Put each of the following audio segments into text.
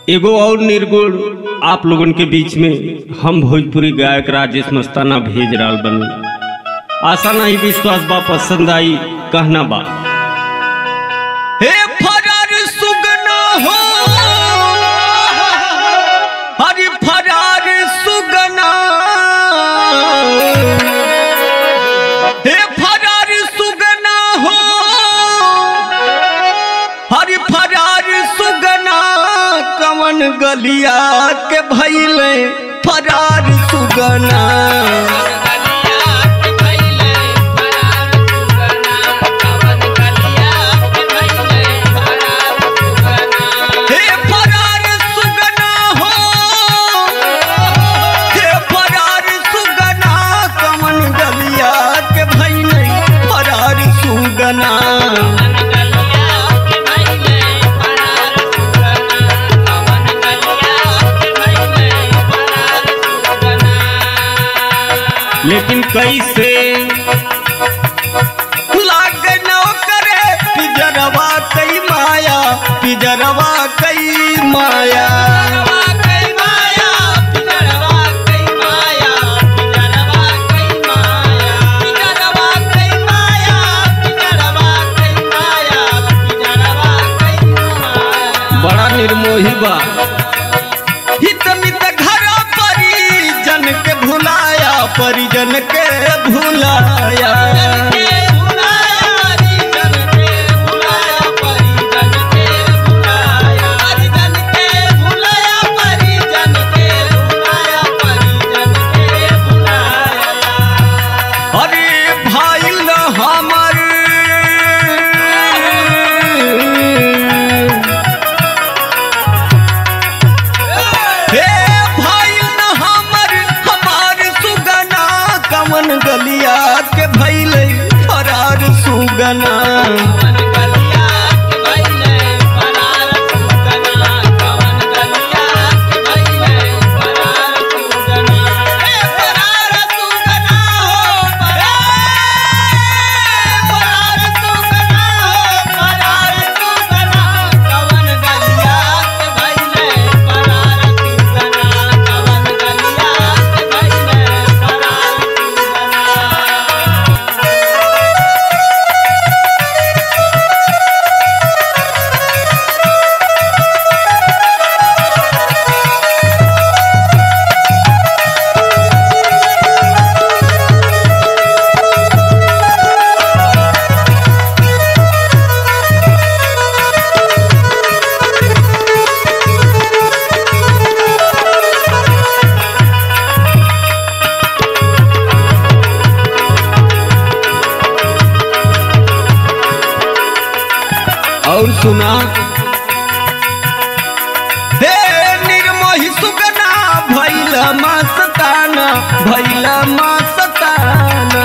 एगो और निर्गुण आप लोगन के बीच में हम भोजपुरी गायक राजेश मस्ताना भेज रहा बनी आशा नहीं विश्वास बा पसंद आई कहना बा हे फरार सुगना हो हरि फरार सुगना हे फरार सुगना हो हरि फरार सुगना कवन गलिया के भैले फरार सुगना हे फरार सुगना हो हे फरार सुगना कवन गलिया के भैले फरार सुगना लेकिन कैसे लाग न करे पिजरवा कई माया पिजरवा कई माया बड़ा निर्मोही बा हित मित घर परिजन के भुलाया परिजन के भुलाया अरे भाई न हमर हे भाई न हमर हमार सुगना कमन गलिया के भैले फरार सुगना और सुना हे निर्मोही सुगना भैला मस्ताना भैला मस्ताना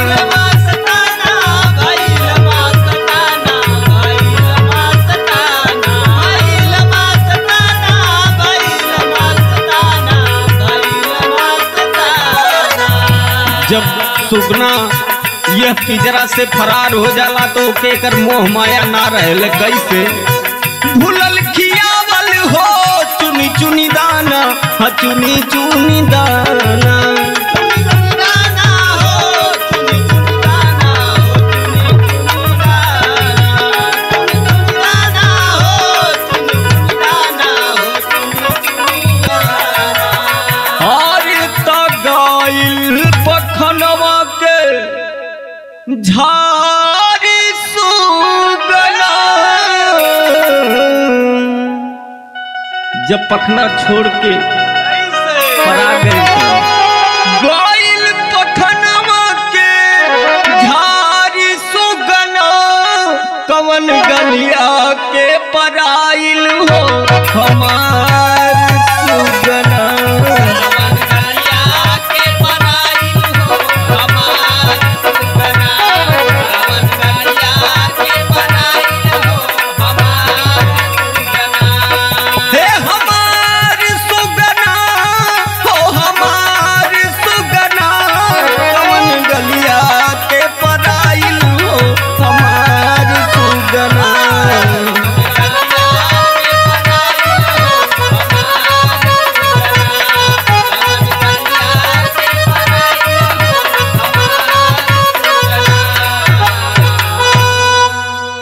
जब सुगना यह पिजरा से फरार हो जाला तो ओके कर मोह माया ना रहले कैसे भूलल खियावल हो चुनी चुनी दाना हाँ चुनी चुनी दाना अरे त गइल पखनवा के झाड़ी सुगना जब पखना छोड़ के परा गई गइल पखनवा के झाड़ी सुगना कवन गलिया के पराइल हो हमार